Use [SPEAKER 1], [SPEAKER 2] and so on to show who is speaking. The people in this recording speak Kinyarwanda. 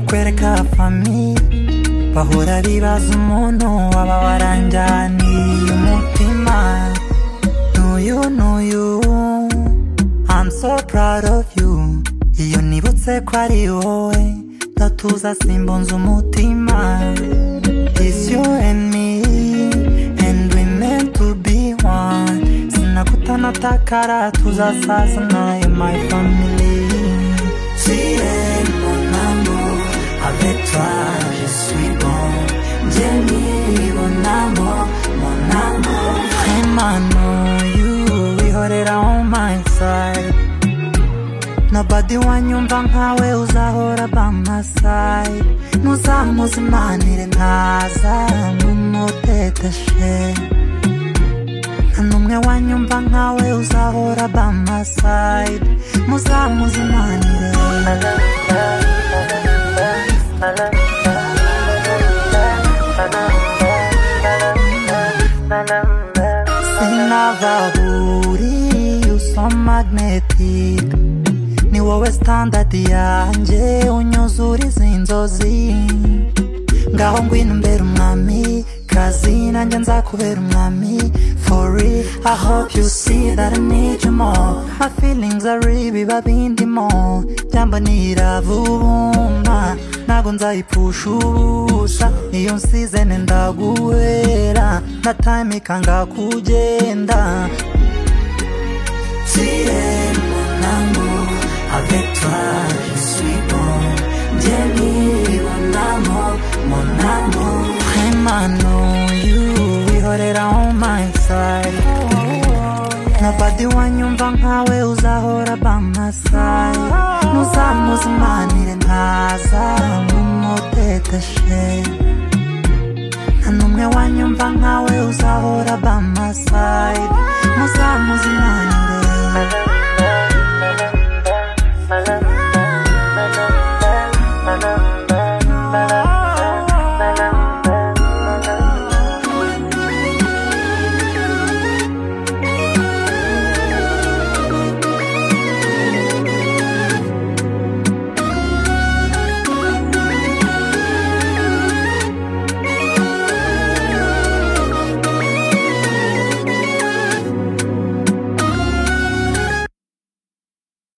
[SPEAKER 1] kwereka fami bahora bibaza umuntu waba waranjyaniye umutima n'uyu n'uyu I'm so proud of you iyo nibutse ko ari wowe ndatuza simbunze umutima It's you and me and we meant to be one sinakutana takara tuzasazana in my family Tiens mon amour avec toi je suis bon Jenny mon amour mon amour Vraiment no you wihorera on my side Nobody wanyumva nkawe uzahora by my side Muzamuzimanire ntaza nk'umuteteshe nta n'umwe wanyumva nkawe uzahora by my side Muzamuzimanire sinavaburi you so magnetic ni wowe standard yanjye unyuzura izi nzozi ngaho ngwino mbere umwami kazi nanjye nzakubera umwami fori i hope you see that i need you more my feelings are ibiba bindimo jambo nirabumba ntago nzayipfusha ubusha niyo nsizene ndaguhera na time ikanga kugenda Tiens, mon amour, avec toi je suis bon. Jenny, mon amour, mon amour. Vraiment, no, you, wihorera on my side. Nobody wanyumva nkawe uzahora by my side. Muzamuzimanire ntaza nk'umuteteshe. Nta n'umwe wanyumva nkawe uzahora by my side.